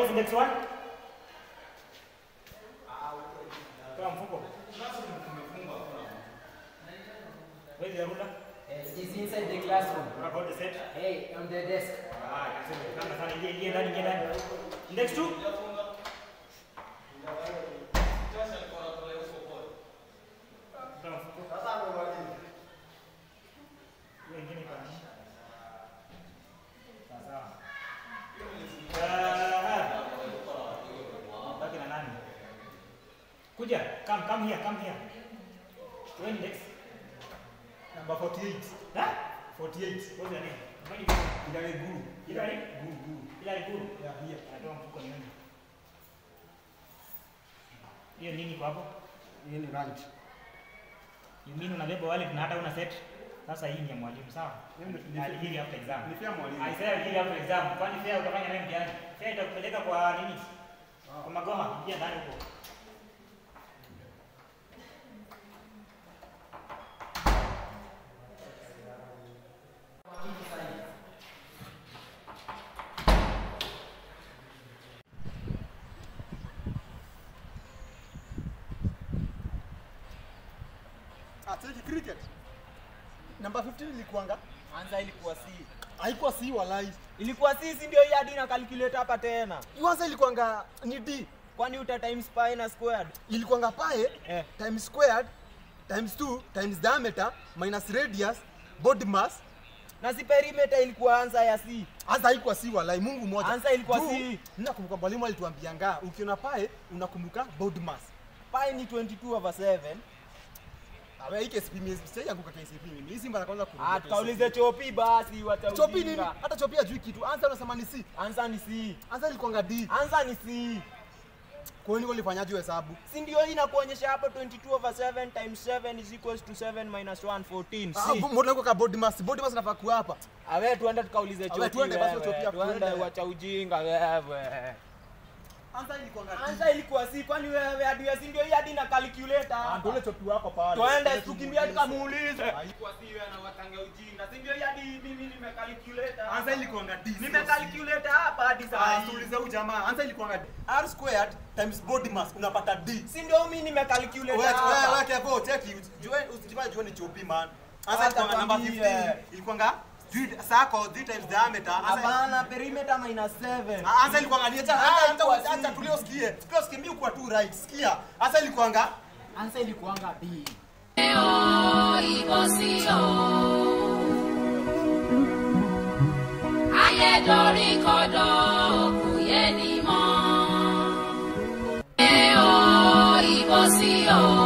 What is index 1? Toa mfuko. Where is the ruler? Uh, It's inside the classroom. What about the set? Hey, on the desk. Ah, kasema kama sana ingia ingia ndani ingia ndani. Index 2? Toa mfuko. Hiyo ingine iko nani? Sawa sawa. Ah, Baki na nani? Kuja, come come here, come here. Your index number 48. Huh? 48. What's your name? Nani? Ilale guru. Hilary? Guru, guru. Hilary Guru. Yeah, here. Natoa mfuko nione. Hiyo nini kwa hapo? Hii ni lunch. You mean unabeba wallet na hata una set? Sasa hii ni ya mwalimu sawa? Ni- Alihiri after exam. Ni fair mwalimu. I said alihiri after exam. Kwani fair utafanya naye mtihani? Fair itakupeleka kwa nini? Kwa magoma, ingia ndani huko. Ah, cheki cricket. Namba 15 ilikuanga Anza ilikuwa C. haikuwa C walai. Ilikuwa C si ndio hii hadi na calculate hapa tena. Kwanza ilikuanga ni D. Kwani uta times pi na squared? Ilikuanga pi Eh. times squared times 2 times diameter minus radius body mass. Na si perimeter ilikuwa anza ya C. Hasa haikuwa C walai, Mungu mmoja. Answer ilikuwa Juu, C. Ninakumbuka mwalimu alituambianga ukiona pi unakumbuka body mass. Pi ni 22 over 7. Awe hii KCP mimi sija yanguka KCP mimi. Hii Simba la kwanza kurudia Ah, KCP. tukaulize chopi basi wacha Chopi nini? ujinga. Hata chopi hajui kitu. Anza unasema ni C. Anza ni C. Anza ilikuanga D. Anza ni C. Kwa nini ulifanyaje hesabu? Si ndio hii inakuonyesha hapo 22 over 7 times 7 is equals to 7 minus 1 14. Ah, C. mbona uko ka body mass? Body mass nafaa kuwa hapa. Awe tuende tukaulize Awe, chopi. tuende basi wewe. chopi hapo, Tuende tuende. wacha ujinga wewe. Anza ilikuanga D. Anza ilikuwa C kwani wewe hadi si ndio hii hadi na calculator. Ah, ndio ile chopi wako pale. Twende tukimbia tukamuulize. Ilikuwa si wewe na watange ujinga. Si ndio hii hadi mimi nimecalculator. Anza ilikuanga D. Nimecalculator hapa hadi saa Ah, hii. tuulize huyu jamaa. Anza ilikuanga D. R squared times body mass unapata D. Si ndio mimi nimecalculator Wewe wewe hapa. wewe kevo cheki. Jua usijifanye jua ni chopi man. Anza Hata ilikuanga number kwambie. 15. Ilikuanga D circle D times diameter. Anza Hapana, perimeter minus 7. Ah, Anza ilikuanga ni acha Anza acha ilikuwa acha acha C. tulio sikie. Tulio sikie mimi kwa tu right. Sikia. Anza ilikuanga Ansa ilikuanga B. ayédorí kodò kò yé ni mọ́. ẹ ó ìbò sí o.